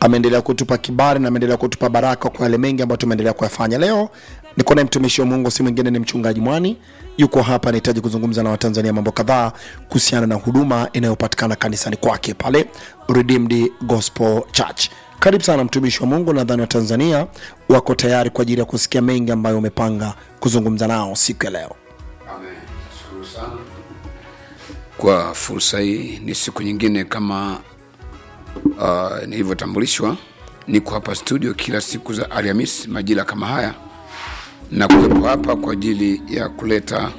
ameendelea kutupa kibali na ameendelea kutupa baraka kwa yale mengi ambayo tumeendelea kuyafanya. Leo niko naye mtumishi wa Mungu, si mwingine ni mchungaji Mwani, yuko hapa, anahitaji kuzungumza na Watanzania mambo kadhaa kuhusiana na huduma inayopatikana kanisani kwake pale Redeemed Gospel Church. Karibu sana mtumishi wa Mungu, nadhani Watanzania wako tayari kwa ajili ya kusikia mengi ambayo umepanga kuzungumza nao siku ya leo. Amen. Nashukuru sana kwa fursa hii. Ni siku nyingine kama uh, nilivyotambulishwa, niko hapa studio kila siku za Alhamisi majira kama haya, na kuwepo hapa kwa ajili ya kuleta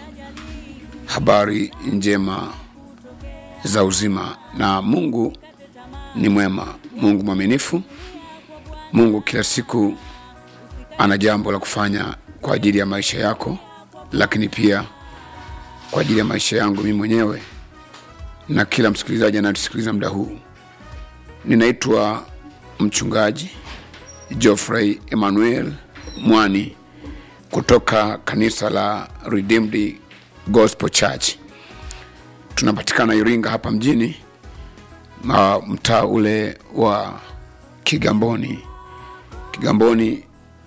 habari njema za uzima, na Mungu ni mwema, Mungu mwaminifu, Mungu kila siku ana jambo la kufanya kwa ajili ya maisha yako, lakini pia kwa ajili ya maisha yangu mimi mwenyewe na kila msikilizaji anayetusikiliza muda huu. Ninaitwa mchungaji Geoffrey Emmanuel Mwani kutoka kanisa la Redeemed Gospel Church. Tunapatikana Iringa hapa mjini, na mtaa ule wa Kigamboni. Kigamboni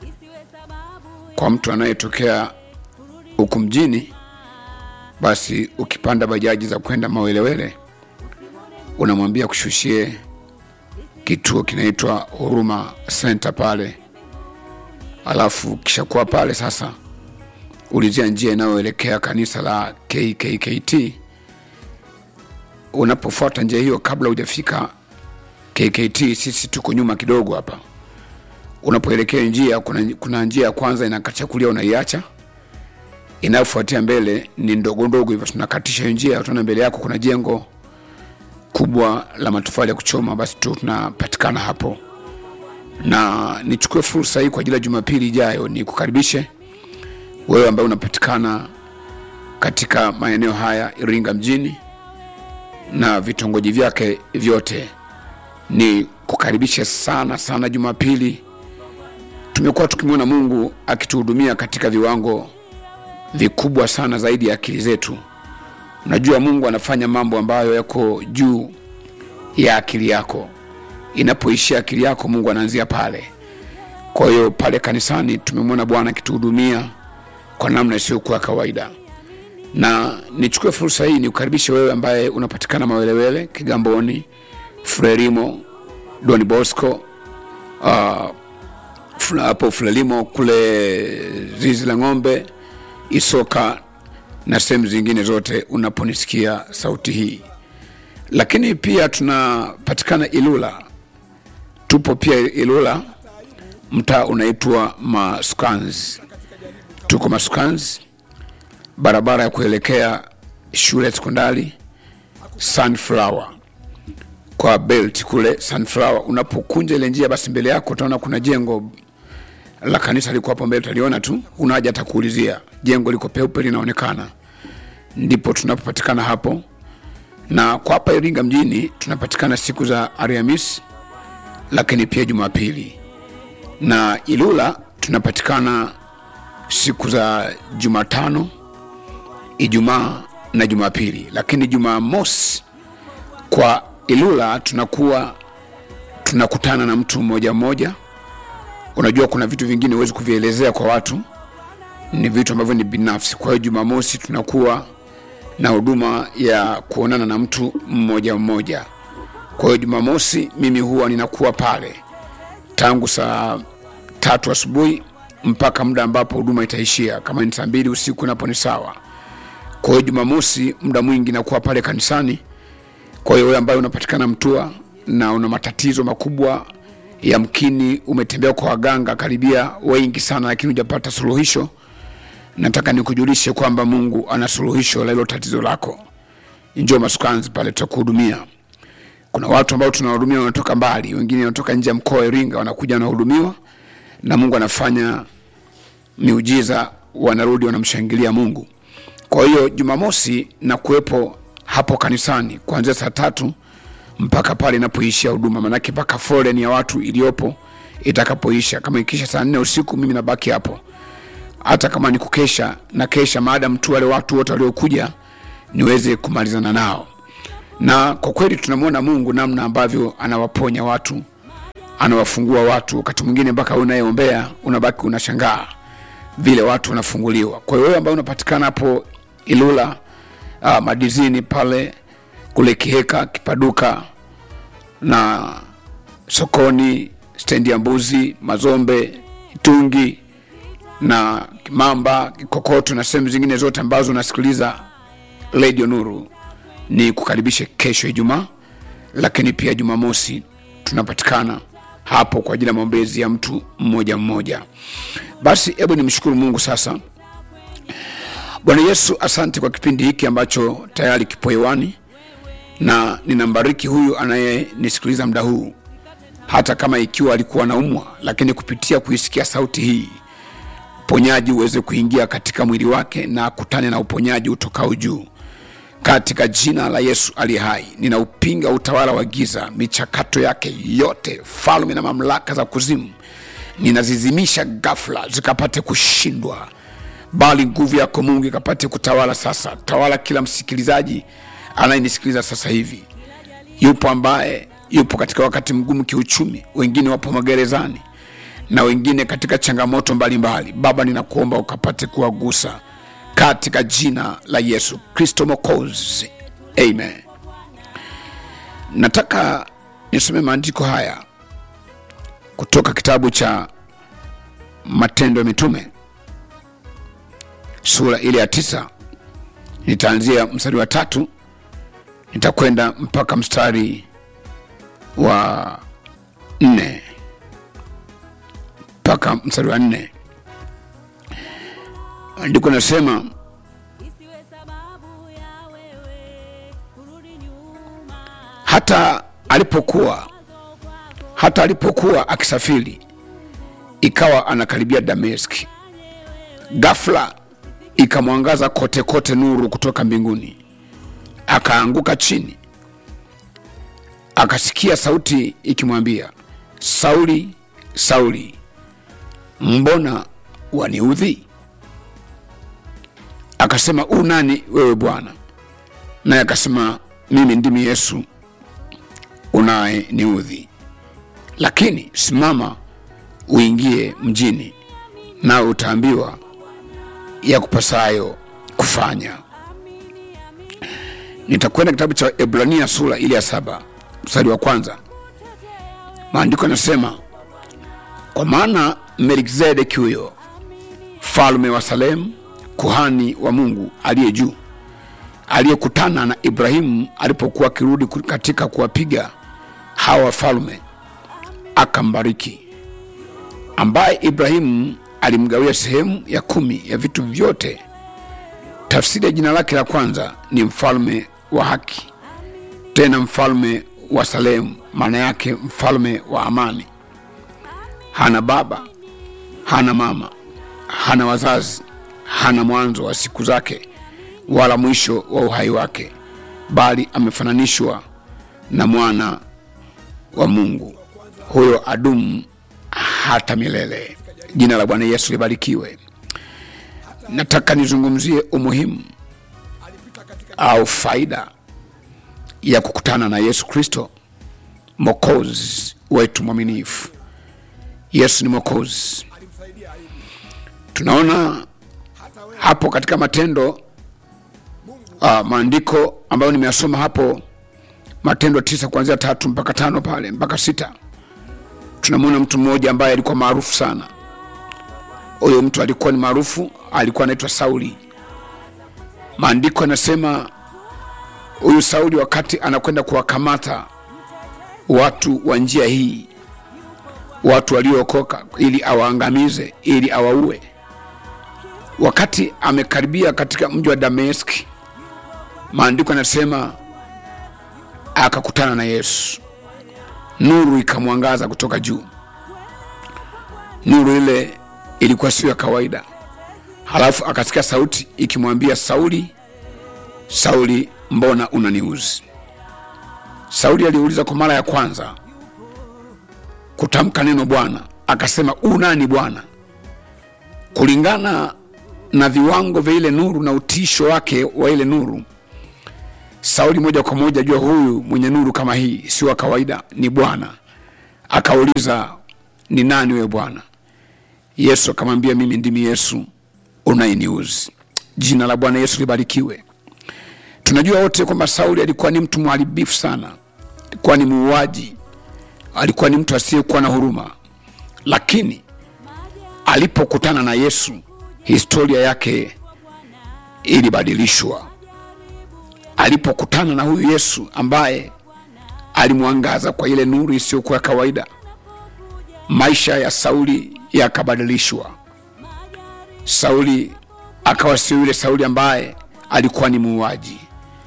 kwa mtu anayetokea huku mjini basi ukipanda bajaji za kwenda Mawelewele unamwambia kushushie kituo kinaitwa Huruma Center pale, alafu kisha kuwa pale sasa, ulizia njia inayoelekea kanisa la KKKT. Unapofuata njia hiyo, kabla hujafika KKT, sisi tuko nyuma kidogo hapa. Unapoelekea njia, kuna, kuna njia ya kwanza inakacha kulia, unaiacha inayofuatia mbele ni ndogo ndogo hivyo, tunakatisha hiyo njia, utaona mbele yako kuna jengo kubwa la matofali ya kuchoma, basi tu tunapatikana hapo. Na nichukue fursa hii kwa ajili ya Jumapili ijayo ni kukaribishe wewe ambaye unapatikana katika maeneo haya Iringa mjini na vitongoji vyake vyote, ni kukaribishe sana sana. Jumapili tumekuwa tukimwona Mungu akituhudumia katika viwango vikubwa sana zaidi ya akili zetu. Unajua, Mungu anafanya mambo ambayo yako juu ya akili yako. Inapoishia akili yako, Mungu anaanzia pale. Kwa hiyo pale kanisani tumemwona Bwana akituhudumia kwa namna isiyokuwa kawaida, na nichukue fursa hii nikukaribishe wewe ambaye unapatikana Mawelewele, Kigamboni, Frelimo, Don Bosco, uh, hapo Frelimo kule zizi la ng'ombe Isoka na sehemu zingine zote unaponisikia sauti hii. Lakini pia tunapatikana Ilula, tupo pia Ilula, mtaa unaitwa Masukans. Tuko Masukans, barabara ya kuelekea shule ya sekondari Sunflower kwa belt kule Sunflower. Unapokunja ile njia, basi mbele yako utaona kuna jengo la kanisa liko hapo mbele, utaliona tu, unaja hata kuulizia. Jengo liko peupe linaonekana, ndipo tunapopatikana hapo. Na kwa hapa Iringa mjini tunapatikana siku za Alhamisi, lakini pia Jumapili, na Ilula tunapatikana siku za Jumatano, Ijumaa na Jumapili, lakini Jumamosi kwa Ilula tunakuwa tunakutana na mtu mmoja mmoja Unajua, kuna vitu vingine huwezi kuvielezea kwa watu, ni vitu ambavyo ni binafsi. Kwa hiyo Jumamosi tunakuwa na huduma ya kuonana na mtu mmoja mmoja. Kwa hiyo Jumamosi mimi huwa ninakuwa pale tangu saa tatu asubuhi mpaka muda ambapo huduma itaishia. Kama ni saa mbili usiku napo ni sawa. Kwa hiyo Jumamosi muda mwingi nakuwa pale kanisani. Kwa hiyo wewe ambaye unapatikana Mtua na una matatizo makubwa yamkini umetembea kwa waganga karibia wengi sana, lakini hujapata suluhisho. Nataka nikujulishe kwamba Mungu ana suluhisho la hilo tatizo lako. Njoo Masukanzi pale, tutakuhudumia. Kuna watu ambao tunawahudumia wanatoka mbali, wengine wanatoka nje ya mkoa wa Iringa, wanakuja wanahudumiwa, na Mungu anafanya miujiza, wanarudi wanamshangilia Mungu. Kwa hiyo Jumamosi na kuwepo hapo kanisani kuanzia saa tatu mpaka pale inapoishia huduma, manake mpaka foleni ya watu iliyopo itakapoisha. Kama ikisha saa nne usiku, mimi nabaki hapo, hata kama ni kukesha na kesha, maadamu tu wale watu wote waliokuja niweze kumalizana nao. Na kwa kweli tunamwona Mungu namna ambavyo anawaponya watu anawafungua watu wakati mwingine mpaka wewe unayeombea unabaki unashangaa vile watu wanafunguliwa kwa hiyo wewe ambaye unapatikana hapo ilula uh, madizini pale kule kiheka kipaduka na sokoni stendi ya mbuzi mazombe itungi na kimamba kikokoto na sehemu zingine zote ambazo unasikiliza redio nuru ni kukaribishe kesho ijumaa lakini pia jumamosi tunapatikana hapo kwa ajili ya maombezi ya mtu mmoja mmoja basi hebu nimshukuru mungu sasa bwana yesu asante kwa kipindi hiki ambacho tayari kipo hewani na ninambariki huyu anayenisikiliza muda huu hata kama ikiwa alikuwa anaumwa lakini kupitia kuisikia sauti hii uponyaji uweze kuingia katika mwili wake na akutane na uponyaji utokao juu katika jina la yesu aliye hai ninaupinga utawala wa giza michakato yake yote falme na mamlaka za kuzimu ninazizimisha gafla zikapate kushindwa bali nguvu yako mungu ikapate kutawala sasa tawala kila msikilizaji anayenisikiliza sasa hivi yupo ambaye yupo katika wakati mgumu kiuchumi wengine wapo magerezani na wengine katika changamoto mbalimbali mbali. baba ninakuomba ukapate kuwagusa katika jina la yesu kristo mokozi amen nataka nisome maandiko haya kutoka kitabu cha matendo ya mitume sura ile ya tisa nitaanzia mstari wa tatu nitakwenda mpaka mstari wa nne mpaka mstari wa nne andiko nasema isiwe sababu ya wewe kurudi nyuma hata alipokuwa hata alipokuwa akisafiri ikawa anakaribia dameski gafla ikamwangaza kote kote nuru kutoka mbinguni akaanguka chini akasikia sauti ikimwambia sauli sauli mbona waniudhi akasema u nani wewe bwana naye akasema mimi ndimi yesu unaye niudhi lakini simama uingie mjini nawe utaambiwa ya kupasayo kufanya nitakwenda kitabu cha ebrania sura ile ya saba mstari wa kwanza maandiko yanasema kwa maana melkizedeki huyo mfalme wa salemu kuhani wa mungu aliye juu aliyekutana na ibrahimu alipokuwa akirudi ku- katika kuwapiga hawa wafalme akambariki ambaye ibrahimu alimgawia sehemu ya kumi ya vitu vyote tafsiri ya jina lake la kwanza ni mfalme wa haki tena mfalme wa salemu maana yake mfalme wa amani hana baba hana mama hana wazazi hana mwanzo wa siku zake wala mwisho wa uhai wake bali amefananishwa na mwana wa mungu huyo adumu hata milele jina la bwana yesu libarikiwe nataka nizungumzie umuhimu au faida ya kukutana na yesu kristo mokozi wetu mwaminifu yesu ni mokozi tunaona hapo katika matendo uh, maandiko ambayo nimeyasoma hapo matendo tisa kuanzia tatu mpaka tano pale mpaka sita tunamwona mtu mmoja ambaye alikuwa maarufu sana huyo mtu alikuwa ni maarufu alikuwa anaitwa sauli maandiko yanasema huyu sauli wakati anakwenda kuwakamata watu wa njia hii watu waliookoka ili awaangamize ili awaue wakati amekaribia katika mji wa dameski maandiko yanasema akakutana na yesu nuru ikamwangaza kutoka juu nuru ile ilikuwa sio ya kawaida halafu akasikia sauti ikimwambia sauli sauli mbona unaniuzi sauli aliuliza kwa mara ya kwanza kutamka neno bwana akasema u nani bwana kulingana na viwango vya ile nuru na utisho wake wa ile nuru sauli moja kwa moja jua huyu mwenye nuru kama hii si wa kawaida ni bwana akauliza ni nani wewe bwana yesu akamwambia mimi ndimi yesu unayeniuzi jina la bwana yesu libarikiwe tunajua wote kwamba sauli alikuwa ni mtu mharibifu sana alikuwa ni muuaji alikuwa ni mtu asiyekuwa na huruma lakini alipokutana na yesu historia yake ilibadilishwa alipokutana na huyu yesu ambaye alimwangaza kwa ile nuru isiyokuwa ya kawaida maisha ya sauli yakabadilishwa sauli akawa sio yule sauli ambaye alikuwa ni muuaji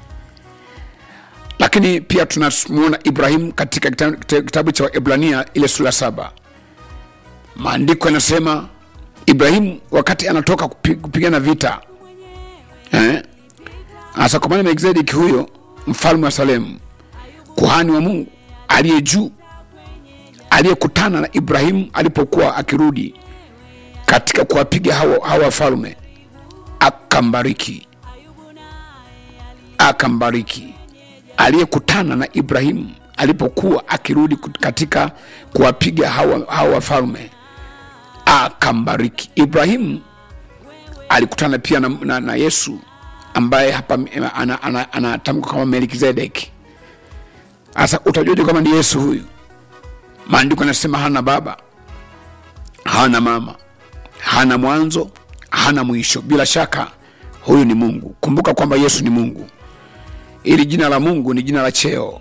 lakini pia tunamwona ibrahim katika kitabu, kitabu cha waibrania ile sura saba maandiko yanasema ibrahim wakati anatoka kupi- kupigana vita eh? hasa kwa maana melkizedeki huyo mfalme wa salemu kuhani wa mungu aliye juu aliyekutana na ibrahimu alipokuwa akirudi katika kuwapiga hawa hawa wafalme akambariki akambariki aliyekutana na ibrahimu alipokuwa akirudi kut- katika kuwapiga hawa, hawa wafalme akambariki ibrahimu alikutana pia na, na, na yesu ambaye hapa anatamka ana, ana, ana kama melkizedeki sasa utajuaje kama ni yesu huyu maandiko yanasema hana baba hana mama hana mwanzo hana mwisho bila shaka huyu ni mungu kumbuka kwamba yesu ni mungu ili jina la mungu ni jina la cheo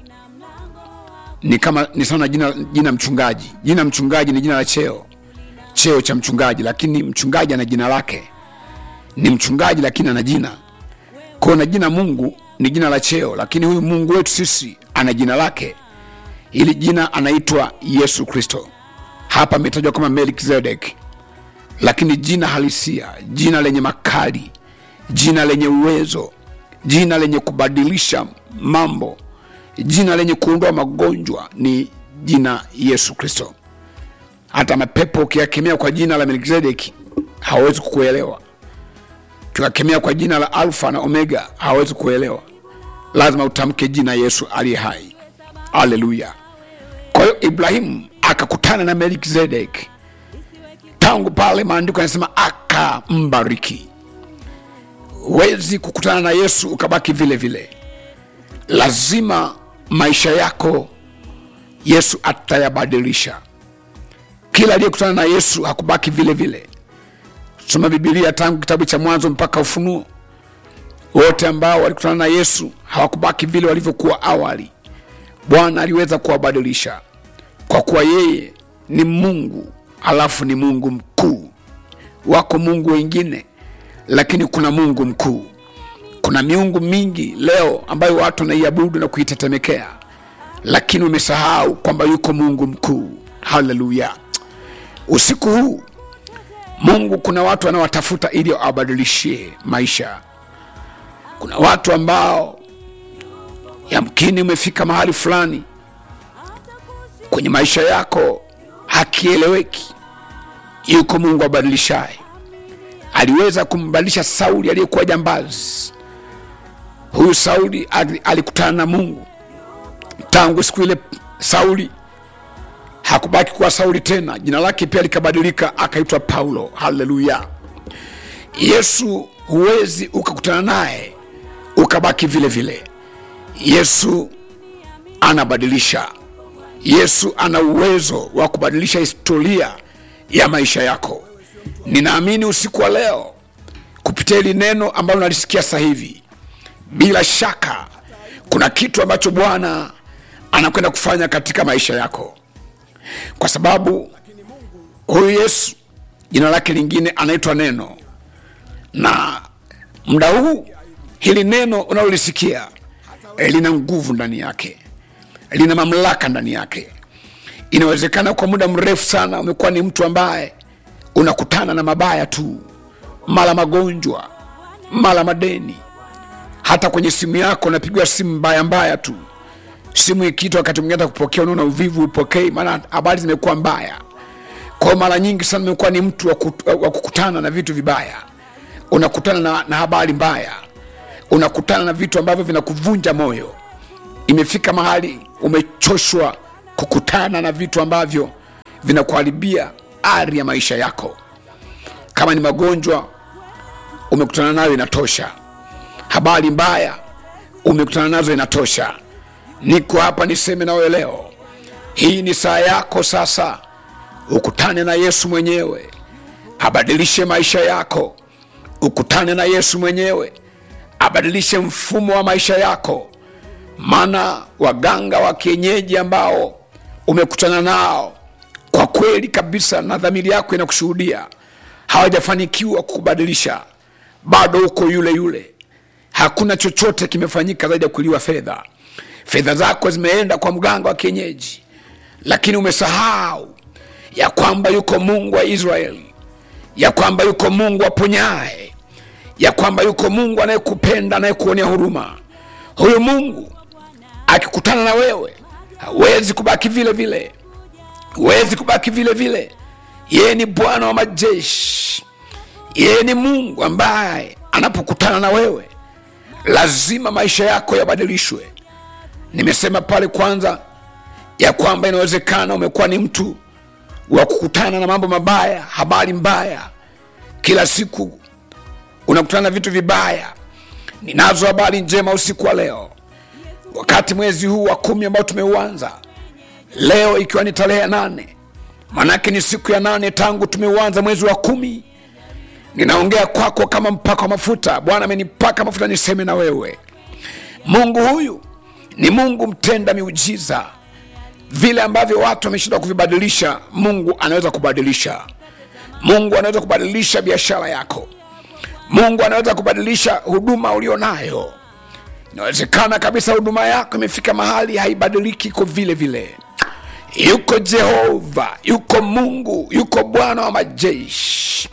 ni kama ni sawa na jina, jina mchungaji jina mchungaji ni jina la cheo cheo cha mchungaji lakini mchungaji ana jina lake ni mchungaji lakini ana jina kwao na jina mungu ni jina la cheo lakini huyu mungu wetu sisi ana jina lake ili jina anaitwa yesu kristo hapa ametajwa kama melkizedek lakini jina halisia jina lenye makali jina lenye uwezo jina lenye kubadilisha mambo jina lenye kuondoa magonjwa ni jina yesu kristo hata mapepo ukiyakemea kwa jina la melkizedeki hawawezi kukuelewa tukakemea kwa jina la alfa na omega hawawezi kuelewa lazima utamke jina yesu aliye hai aleluya kwa hiyo ibrahimu akakutana na melkizedek tangu pale maandiko yanasema akambariki huwezi kukutana na yesu ukabaki vile vile lazima maisha yako yesu atayabadilisha kila aliyekutana na yesu hakubaki vile vile soma bibilia tangu kitabu cha mwanzo mpaka ufunuo wote ambao walikutana na yesu hawakubaki vile walivyokuwa awali bwana aliweza kuwabadilisha kwa kuwa yeye ni mungu alafu ni mungu mkuu wako mungu wengine lakini kuna mungu mkuu kuna miungu mingi leo ambayo watu wanaiabudu na kuitetemekea lakini umesahau kwamba yuko mungu mkuu haleluya usiku huu mungu kuna watu wanaowatafuta ili awabadilishie maisha kuna watu ambao yamkini umefika mahali fulani kwenye maisha yako hakieleweki yuko mungu abadilishaye aliweza kumbadilisha sauli aliyekuwa jambazi huyu sauli ali- alikutana na mungu tangu siku ile sauli hakubaki kuwa sauli tena jina lake pia likabadilika akaitwa paulo haleluya yesu huwezi ukakutana naye ukabaki vile vile yesu anabadilisha yesu ana uwezo wa kubadilisha historia ya maisha yako ninaamini usiku wa leo kupitia hili neno ambalo nalisikia sasa hivi bila shaka kuna kitu ambacho bwana anakwenda kufanya katika maisha yako kwa sababu huyu yesu jina lake lingine anaitwa neno na muda huu hili neno unalolisikia eh, lina nguvu ndani yake lina mamlaka ndani yake inawezekana kwa muda mrefu sana umekuwa ni mtu ambaye unakutana na mabaya tu mara magonjwa mara madeni hata kwenye simu yako unapigwa simu mbaya mbaya tu simu ikiitwa wakati mwingine hata kupokea unaona uvivu upokei maana habari zimekuwa mbaya kwa hiyo mara nyingi sana umekuwa ni mtu wa kut- wa kukutana na vitu vibaya unakutana na, na habari mbaya unakutana na vitu ambavyo vinakuvunja moyo imefika mahali umechoshwa kukutana na vitu ambavyo vinakuharibia ari ya maisha yako kama ni magonjwa umekutana nayo inatosha habari mbaya umekutana nazo inatosha niko hapa niseme nawe leo hii ni saa yako sasa ukutane na yesu mwenyewe abadilishe maisha yako ukutane na yesu mwenyewe abadilishe mfumo wa maisha yako maana waganga wa kienyeji ambao umekutana nao kwa kweli kabisa na dhamiri yako inakushuhudia hawajafanikiwa kukubadilisha bado uko yule yule hakuna chochote kimefanyika zaidi ya kuliwa fedha fedha zako zimeenda kwa mganga wa kienyeji lakini umesahau ya kwamba yuko mungu wa israeli ya kwamba yuko mungu aponyaye ya kwamba yuko mungu anayekupenda anayekuonea huruma huyu mungu akikutana na wewe hawezi kubaki vile vile huwezi kubaki vile vile yeye ni bwana wa majeshi yeye ni mungu ambaye anapokutana na wewe lazima maisha yako yabadilishwe nimesema pale kwanza ya kwamba inawezekana umekuwa ni mtu wa kukutana na mambo mabaya habari mbaya kila siku unakutana na vitu vibaya ninazo habari njema usiku wa leo wakati mwezi huu wa kumi ambao tumeuanza leo ikiwa ni tarehe ya nane manake ni siku ya nane tangu tumeuanza mwezi wa kumi ninaongea kwako kama mpaka wa mafuta bwana amenipaka mafuta niseme na wewe mungu huyu ni mungu mtenda miujiza vile ambavyo watu wameshindwa kuvibadilisha mungu anaweza kubadilisha mungu anaweza kubadilisha biashara yako mungu anaweza kubadilisha huduma ulionayo inawezekana kabisa huduma yako imefika mahali haibadiliki iko vile vile yuko jehova yuko mungu yuko bwana wa majeshi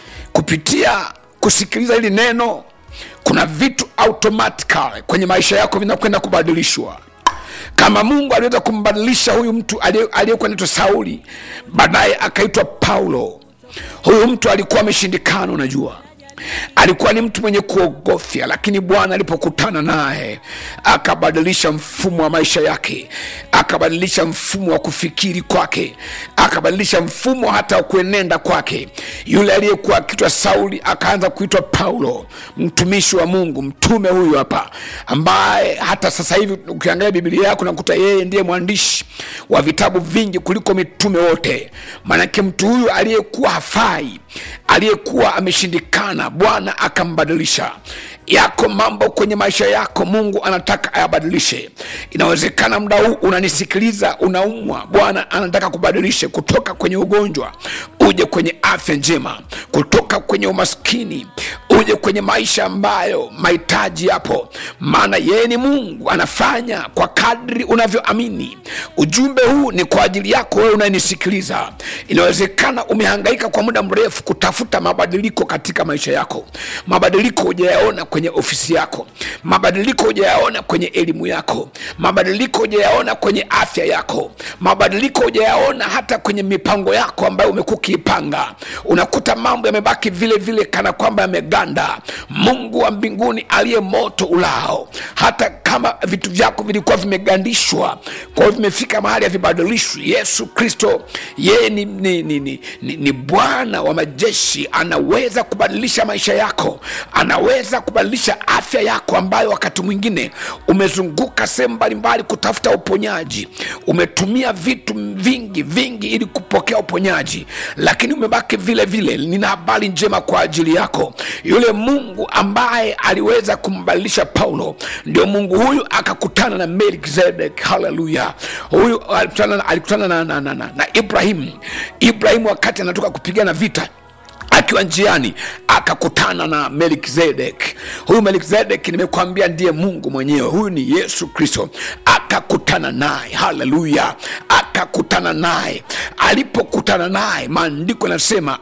kupitia kusikiliza hili neno kuna vitu automatically kwenye maisha yako vinakwenda kubadilishwa kama mungu aliweza kumbadilisha huyu mtu aliye- aliyekuwa naitwa sauli baadaye akaitwa paulo huyu mtu alikuwa ameshindikana unajua alikuwa ni mtu mwenye kuogofya lakini bwana alipokutana naye akabadilisha mfumo wa maisha yake akabadilisha mfumo wa kufikiri kwake akabadilisha mfumo hata wa kuenenda kwake yule aliyekuwa akitwa sauli akaanza kuitwa paulo mtumishi wa mungu mtume huyu hapa ambaye hata sasa hivi ukiangalia bibilia yako nakuta yeye ndiye mwandishi wa vitabu vingi kuliko mitume wote maanake mtu huyu aliyekuwa hafai aliyekuwa ameshindikana bwana akambadilisha yako mambo kwenye maisha yako mungu anataka ayabadilishe inawezekana muda huu unanisikiliza unaumwa bwana anataka kubadilishe kutoka kwenye ugonjwa uje kwenye afya njema kutoka kwenye umaskini uje kwenye maisha ambayo mahitaji yapo maana yeye ni mungu anafanya kwa kadri unavyoamini ujumbe huu ni kwa ajili yako wewe unayenisikiliza inawezekana umehangaika kwa muda mrefu kutafuta mabadiliko katika maisha yako mabadiliko hujayaona kwenye ofisi yako mabadiliko hujayaona kwenye elimu yako mabadiliko hujayaona kwenye afya yako mabadiliko hujayaona hata kwenye mipango yako ambayo umekuwa ukiipanga unakuta mambo yamebaki vile vile kana kwamba yameganda mungu wa mbinguni aliye moto ulao hata kama vitu vyako vilikuwa vimegandishwa kwa hiyo vimefika mahali havibadilishwi yesu kristo yeye ni, ni, ni, ni, ni, ni bwana wa majeshi anaweza kubadilisha maisha yako anaweza kubadilisha afya yako ambayo wakati mwingine umezunguka sehemu mbalimbali kutafuta uponyaji umetumia vitu vingi vingi ili kupokea uponyaji lakini umebaki vile vile nina habari njema kwa ajili yako yule mungu ambaye aliweza kumbadilisha paulo ndio mungu huyu akakutana na melkizedek haleluya huyu alikutana, alikutana na, na, na, na, na ibrahim ibrahim wakati anatoka kupigana vita akiwa njiani akakutana na melkizedek huyu melkizedek nimekwambia ndiye mungu mwenyewe huyu ni yesu kristo akakutana naye haleluya akakutana naye alipokutana naye maandiko yanasema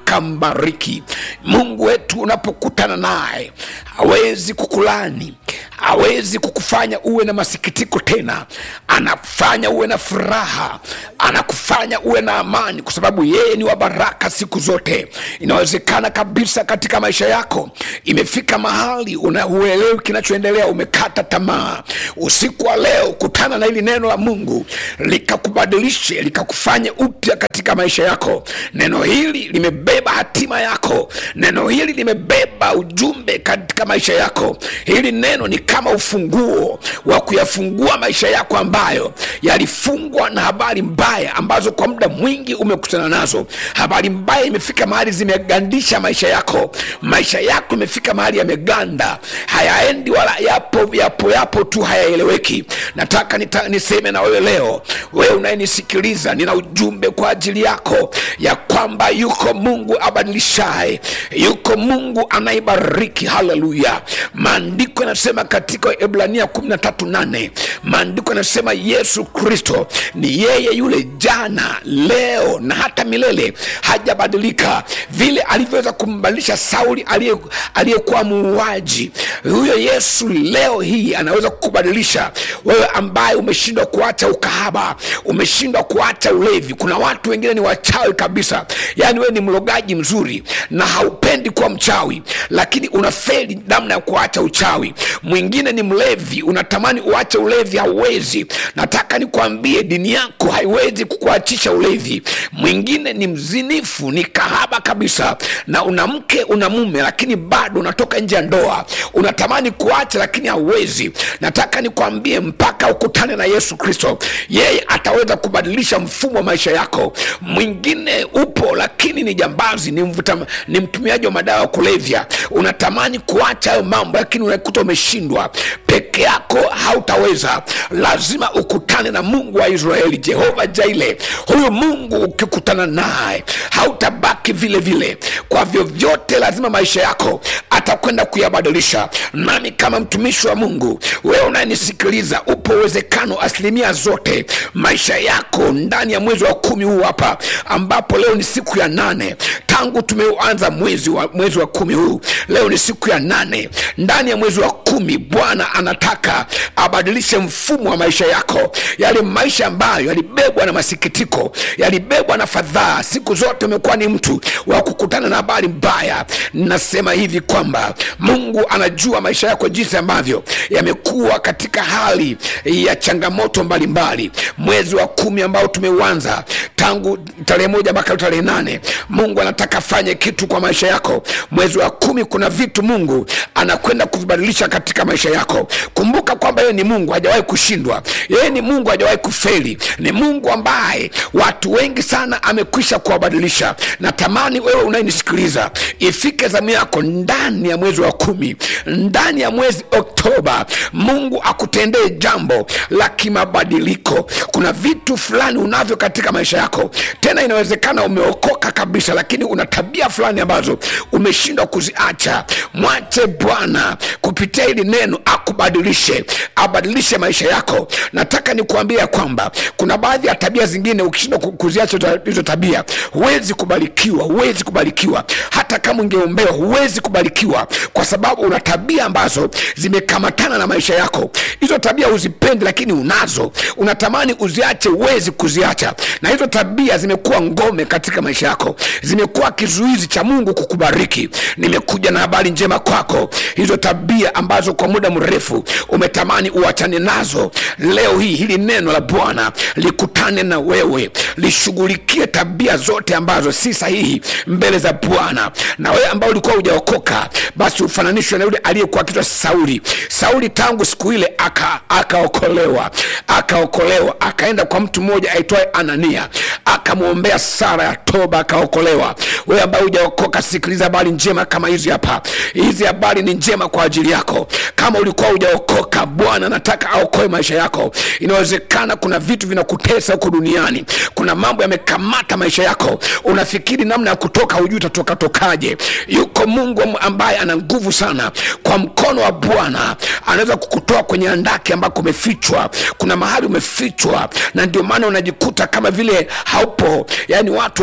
akambariki mungu wetu unapokutana naye hawezi kukulani hawezi kukufanya uwe na masikitiko tena anafanya uwe na furaha anakufanya uwe na amani kwa sababu yeye ni wa baraka siku zote inawezekana kabisa katika maisha yako imefika mahali unahuelewi kinachoendelea umekata tamaa usiku wa leo kutana na hili neno la mungu likakubadilishe likakufanya upya katika maisha yako neno hili limebeba hatima yako neno hili limebeba ujumbe katika maisha yako hili neno ni kama ufunguo wa kuyafungua maisha yako ambayo yalifungwa na habari mbaya ambazo kwa muda mwingi umekutana nazo habari mbaya imefika mahali zimegandisha maisha yako maisha yako imefika mahali yameganda hayaendi wala yapo yapo yapo tu hayaeleweki nataka nita, niseme na wewe leo wewe unayenisikiliza nina ujumbe kwa ajili yako ya kwamba yuko mungu abadilishaye yuko mungu anayebariki haleluya maandiko yanasema katika ibrania 138 maandiko yanasema yesu kristo ni yeye yule jana leo na hata milele hajabadilika vile alivyoweza kumbadilisha sauli aliye- aliyekuwa muuaji huyo yesu leo hii anaweza kukubadilisha wewe ambaye umeshindwa kuacha ukahaba umeshindwa kuacha ulevi kuna watu wengine ni wachawi kabisa yaani wewe ni mlogaji mzuri na haupendi kuwa mchawi lakini unafeli namna ya kuacha uchawi mwingine ni mlevi unatamani uache ulevi hauwezi nataka nikwambie dini yako haiwezi kukuachisha ulevi mwingine ni mzinifu ni kahaba kabisa na una mke una mume lakini bado unatoka nje ya ndoa unatamani kuacha lakini hauwezi nataka nikwambie mpaka ukutane na yesu kristo yeye ataweza kubadilisha mfumo wa maisha yako mwingine upo lakini ni jambazi ni, mvuta, ni mtumiaji wa madawa ya kulevya unatamani kuacha hayo mambo lakini unakuta umeshindwa peke yako hautaweza lazima ukutane na mungu wa israeli jehova jaile huyu mungu ukikutana naye hautabaki vile vile kwa vyovyote lazima maisha yako atakwenda kuyabadilisha nami kama mtumishi wa mungu wewe unayenisikiliza upo uwezekano asilimia zote maisha yako ndani ya mwezi wa kumi huu hapa ambapo leo ni siku ya nane tangu tumeuanza mwezi wa, mwezi wa kumi huu leo ni siku ya nane ndani ya mwezi wa kumi bwana anataka abadilishe mfumo wa maisha yako yale maisha ambayo yalibebwa na masikitiko yalibebwa na fadhaa siku zote umekuwa ni mtu wa kukutana na habari mbaya nasema hivi kwamba mungu anajua maisha yako jinsi ambavyo yamekuwa katika hali ya changamoto mbalimbali mwezi wa kumi ambao tumeuanza tangu tarehe moja mpaka tarehe nane mungu anataka afanye kitu kwa maisha yako mwezi wa kumi kuna vitu mungu anakwenda kuvibadilisha katika maisha yako kumbuka kwamba yeye ni mungu hajawahi kushindwa yeye ni mungu hajawahi kufeli ni mungu ambaye watu wengi sana amekwisha kuwabadilisha natamani wewe unayenisikiliza ifike zamu yako ndani ya mwezi wa kumi ndani ya mwezi oktoba mungu akutendee jambo la kimabadiliko kuna vitu fulani unavyo katika maisha yako tena inawezekana umeokoka kabisa lakini una tabia fulani ambazo umeshindwa kuziacha mwache bwana kupitia hili neno akubadilishe abadilishe maisha yako nataka nikuambia ya kwamba kuna baadhi ya tabia zingine ukishindwa ku- kuziacha hizo- hizo tabia huwezi kubarikiwa huwezi kubarikiwa hata kama ungeombewa huwezi kubarikiwa kwa sababu una tabia ambazo zimekamatana na maisha yako hizo tabia uzipendi lakini unazo unatamani uziache huwezi kuziacha na hizo tabia zimekuwa ngome katika maisha yako zimekuwa kizuizi cha mungu kukubariki nimekuja na habari njema kwako hizo tabia ambazo kwa muda mrefu umetamani uachane nazo leo hii hili neno la bwana likutane na wewe lishughulikie tabia zote ambazo si sahihi mbele za bwana na wewe ambao ulikuwa hujaokoka basi ufananishwe na yule aliyekuwa kitwa sauli sauli tangu siku ile aka- akaokolewa akaokolewa akaenda kwa mtu mmoja aitwaye anania akamwombea sara ya toba akaokolewa wewe ambaye hujaokoka sikiliza habari njema kama hizi hapa hizi habari ni njema kwa ajili yako kama ulikuwa hujaokoka bwana anataka aokoe maisha yako inawezekana kuna vitu vinakutesa huko duniani kuna mambo yamekamata maisha yako unafikiri namna ya kutoka hujui utatoka tokaje yuko mungu am- ambaye ana nguvu sana kwa mkono wa bwana anaweza kukutoa kwenye andaki ambako umefichwa kuna mahali umefichwa na ndio maana unajikuta kama vile haupo yaani watu hawakuoni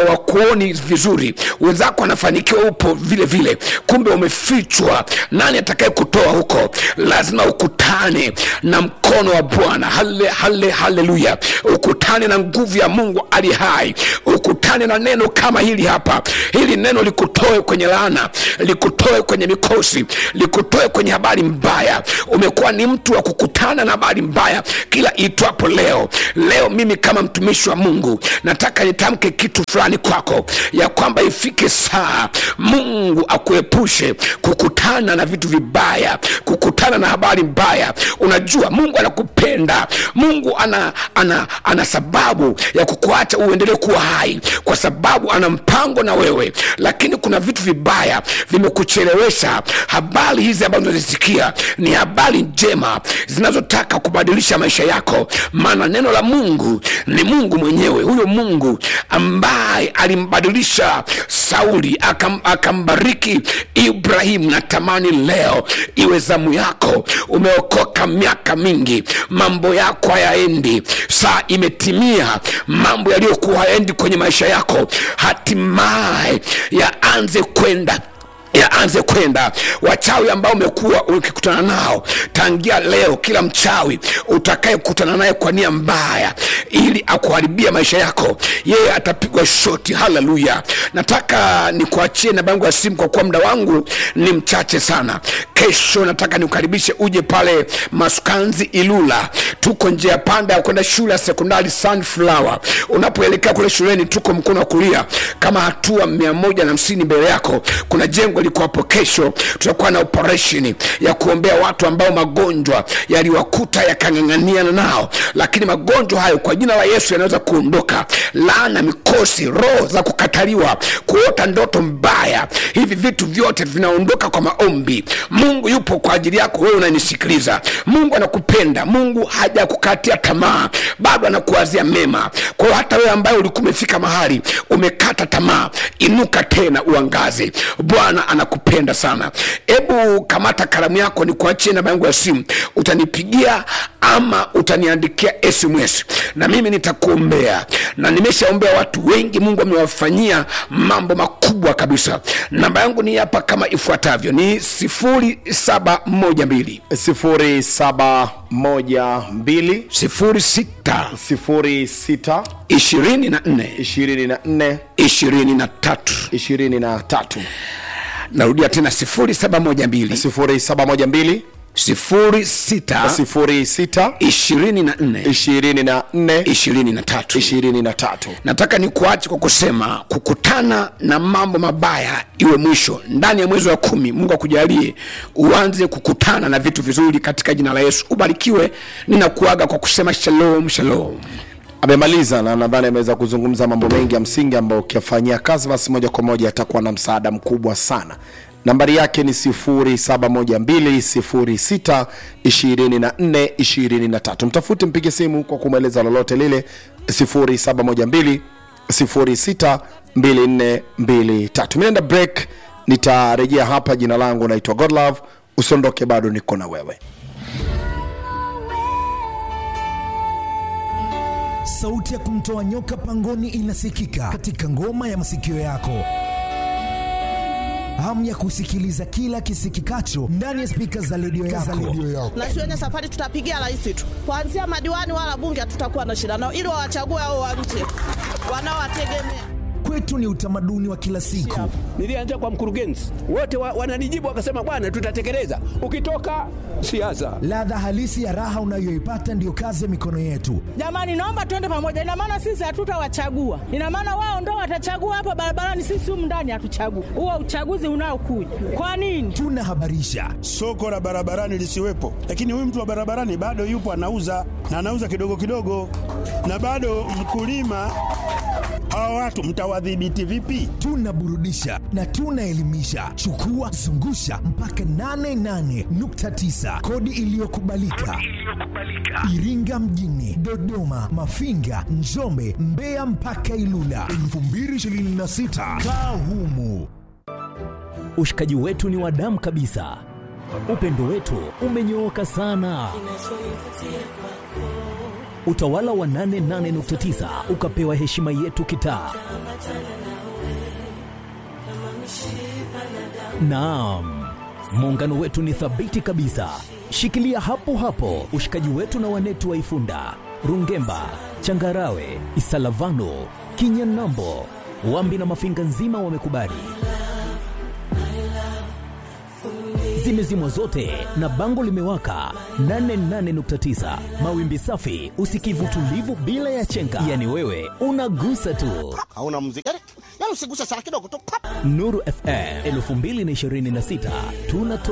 huoni vizuri wenzako wanafanikiwa upo vile vile kumbe umefichwa nani atakaye kutoa huko lazima ukutane na mkono wa bwana hale hale haleluya ukutane na nguvu ya mungu ali hai ukutane na neno kama hili hapa hili neno likutoe kwenye laana likutoe kwenye mikosi likutoe kwenye habari mbaya umekuwa ni mtu wa kukutana na habari mbaya kila itwapo leo leo mimi kama mtumishi wa mungu nataka nitamke kitu fulani kwako ya kwamba ifike saa mungu akuepushe kukutana na vitu vibaya kukutana na habari mbaya unajua mungu anakupenda mungu ana, ana, ana sababu ya kukuacha uendelee kuwa hai kwa sababu ana mpango na wewe lakini kuna vitu vibaya vimekuchelewesha habari hizi ambazo unazisikia ni habari njema zinazotaka kubadilisha maisha yako maana neno la mungu ni mungu mwenyewe huyo mungu ambaye alimbadilisha sauli akam, akambariki ibrahimu natamani leo iwe zamu yako umeokoka miaka mingi mambo yako hayaendi saa imetimia mambo yaliyokuwa hayaendi kwenye maisha yako hatimaye yaanze kwenda yaanze kwenda wachawi ambao umekuwa ukikutana nao tangia leo kila mchawi utakayekutana naye kwa nia mbaya ili akuharibia maisha yako yeye atapigwa shoti haleluya nataka nikuachie namba yangu ya simu kwa kuwa muda wangu ni mchache sana kesho nataka nikukaribishe uje pale masukanzi ilula tuko njia panda ya kwenda shule ya sekondari sunflower unapoelekea kule shuleni tuko mkono wa kulia kama hatua mia moja na hamsini mbele yako kuna jengo liko hapo kesho tutakuwa na operation ya kuombea watu ambao magonjwa yaliwakuta yakang'ang'aniana nao lakini magonjwa hayo kwa jina la yesu yanaweza kuondoka laana mikosi roho za kukataliwa kuota ndoto mbaya hivi vitu vyote vinaondoka kwa maombi mungu yupo kwa ajili yako wewe unanisikiliza mungu anakupenda mungu hajakukatia tamaa bado anakuwazia mema kwa hiyo hata wewe ambaye ulikuwa umefika mahali umekata tamaa inuka tena uangaze bwana anakupenda sana hebu kamata kalamu yako ni kuachie namba yangu ya simu utanipigia ama utaniandikia sms na mimi nitakuombea na nimeshaombea watu wengi mungu amewafanyia mambo makubwa kabisa namba yangu ni hapa kama ifuatavyo ni 0712 0712 06 06 24 24 23 23 narudia tena 0712 0712 06 06 24 24 23 23 nataka nikuache kwa kusema kukutana na mambo mabaya iwe mwisho ndani ya mwezi wa kumi mungu akujalie uanze kukutana na vitu vizuri katika jina la yesu ubarikiwe ninakuaga kwa kusema shalom shalom amemaliza na nadhani ameweza kuzungumza mambo mengi ya msingi ambayo ukiyafanyia kazi basi moja kwa moja atakuwa na msaada mkubwa sana nambari yake ni 0712062423 mtafute mpige simu kwa kumweleza lolote lile 0712062423 minaenda break nitarejea hapa jina langu naitwa godlove usiondoke bado niko na wewe sauti ya kumtoa nyoka pangoni inasikika katika ngoma ya masikio yako hamu ya kusikiliza kila kisikikacho ndani ya spika za redio yako. na shuleni safari tutapigia rais tu kuanzia madiwani wala bunge hatutakuwa na shida nao ili wawachague hao wa nje wanaowategemea Kwetu ni utamaduni wa kila siku. Nilianza kwa mkurugenzi, wote wa, wananijibu wakasema, bwana, tutatekeleza. Ukitoka siasa, Ladha halisi ya raha unayoipata ndiyo kazi ya mikono yetu. jamani naomba tuende pamoja ina maana sisi hatutawachagua ina maana wao ndo watachagua hapa barabarani sisi humu ndani hatuchagui huo uchaguzi unaokuja kwa nini Tunahabarisha, soko la barabarani lisiwepo, lakini huyu mtu wa barabarani bado yupo anauza na anauza kidogo kidogo, na bado mkulima. Hawa watu mtawadhibiti vipi? tunaburudisha na tunaelimisha. Chukua zungusha mpaka 88.9 kodi iliyokubalika Iringa mjini, Dodoma, Mafinga, Njombe, Mbeya mpaka Ilula 2026 kaa humu. Ushikaji wetu ni wa damu kabisa, upendo wetu umenyooka sana. Utawala wa 88.9 ukapewa heshima yetu kitaa. Naam, muungano wetu ni thabiti kabisa. Shikilia hapo hapo ushikaji wetu na wanetu wa Ifunda, Rungemba, Changarawe, Isalavano, Kinyanambo, Wambi na Mafinga nzima wamekubali. Zimezimwa zote na bango limewaka 88.9 mawimbi safi, usikivu tulivu bila ya chenga, yani wewe unagusa tu. hauna muziki yani, yani usiguse sana kidogo tu Nuru FM 2026 tunatoa